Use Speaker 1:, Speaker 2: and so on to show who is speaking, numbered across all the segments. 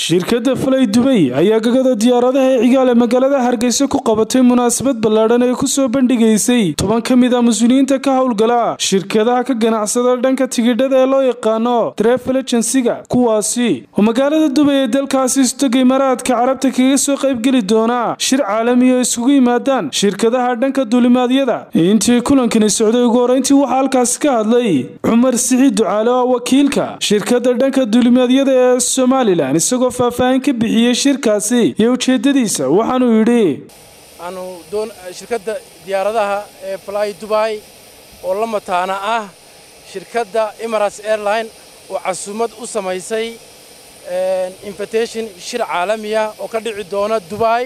Speaker 1: shirkadda falay dubay ayaa gagada diyaaradaha ee cigaal ee magaalada hargeysa ku qabatay munaasabad ballaadhan ee kusoo bandhigaysay toban ka mid a mas-uuliyiinta ka howlgala shirkadaha ka ganacsada dhanka tigidhada ee loo yaqaano trefel agensiga kuwaasi oo magaalada dubay ee dalkaasi istogay maraadka carabta kaga soo qaybgeli doona shir caalami oo isugu yimaadaan shirkadaha dhanka duulimaadyada intii kulankani socday ugu horeyntii waxaa halkaasi ka hadlay cumar siciid ducaale oo wakiilka shirkadda dhanka duulimaadyada ee somalilan isagoo faahfaahin ka bixiyey shirkaasi iyo ujeedadiisa waxaanuu yidhi
Speaker 2: aanu doon shirkadda diyaaradaha ee fly dubai oo la mataana ah shirkadda emirates airline oo casuumad u samaysay invitation shir caalamiya oo ka dhici doona dubai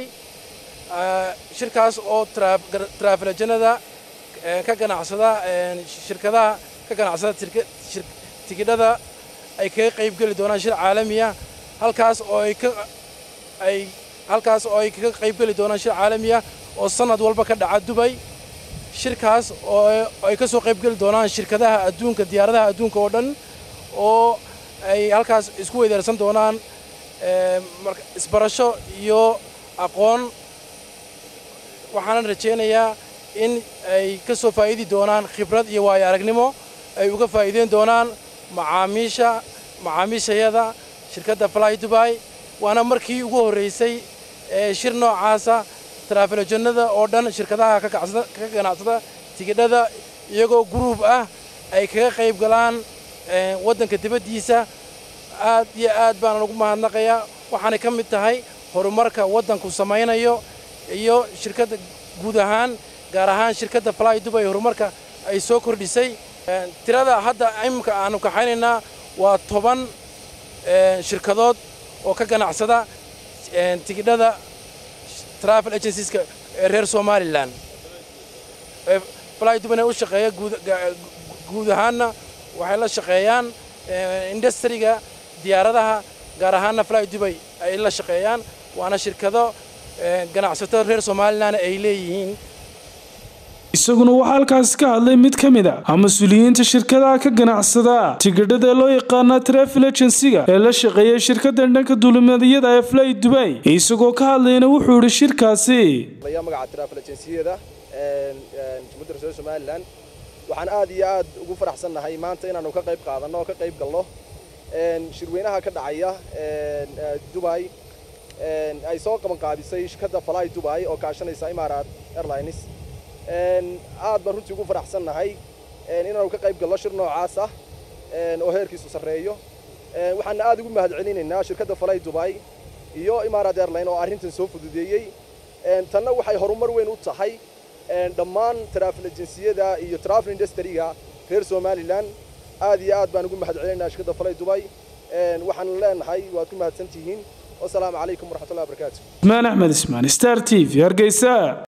Speaker 2: shirkaas oo traafelajanada ka ganacsada shirkadaha ka ganacsada tigidhada ay kaga qayb geli doonaan shir caalamiya halkaas oo ay ka ay halkaas oo ay kaga qayb geli doonaan shir caalamiya oo sanad walba ka dhaca dubay shirkaas oo ay ka soo qayb geli doonaan shirkadaha adduunka diyaaradaha adduunka oo dhan oo ay halkaas isku weydaarsan doonaan isbarasho iyo aqoon waxaanan rajaynayaa in ay ka soo faa'iidi doonaan khibrad iyo waayo aragnimo ay uga faa'iideyn doonaan macaamiisha macaamiishayada shirkadda fly dubai waana markii ugu horraysay ee shir noocaasa taraafilajannada oo dhan shirkadaha ka ganacsada tigidhada iyagoo guruub ah ay kaga qayb galaan waddanka dibaddiisa aad iyo aad baanan ugu mahadnaqayaa waxaanay ka mid tahay horumarka waddanku samaynayo iyo shirkadda guud ahaan gaar ahaan shirkadda fly dubai horumarka ay soo kordhisay tirada hadda imika aanu kaxaynaynaa waa toban shirkadood oo ka ganacsada tigidhada travel agencies-ka ee reer somalilan fly dubai u shaqeeya guud ahaanna waxay la shaqeeyaan industriga diyaaradaha gaar ahaanna fly dubai ay la shaqeeyaan waana shirkado ganacsato reer somalilan ay leeyihiin
Speaker 1: isaguna waxaa halkaasi ka hadlay mid ka mid a mas-uuliyiinta shirkadaha ka ganacsada tigidhada ee loo yaqaana trefel agensiga ee la shaqeeyay shirkadda dhanka duulimaadiyada ee fly dubai isagoo ka hadlayna wuxuu yidhi shirkaasi
Speaker 3: magaca trefel agenciyada jumhuuriyadda reer somalilan waxaan aad iyo aad ugu faraxsannahay maanta inaanu ka qayb qaadanno oo ka qayb galno shirweynaha ka dhacaya dubai ay soo qabanqaabisay shirkadda fly dubai oo kaashanaysa imaaraat airlines aad baan runtii ugu faraxsannahay inaanu ka qayb galno shir noocaas ah oo heerkiisu sarreeyo waxaana aad ugu mahadcelinaynaa shirkadda fly dubai iyo imaaraat airline oo arrintan soo fududeeyey tanna waxay horumar weyn u tahay dhammaan travel agenciyada iyo travel industry-ga reer somalilan aad iyo aad baan ugu mahadcelinaynaa shirkadda fly dubai waxaan leenahay waad ku mahadsan tihiin wasalaamu calaykum waraxmatullahi wabarakaatu
Speaker 1: ismaan axmed ismaan star t v hargeysa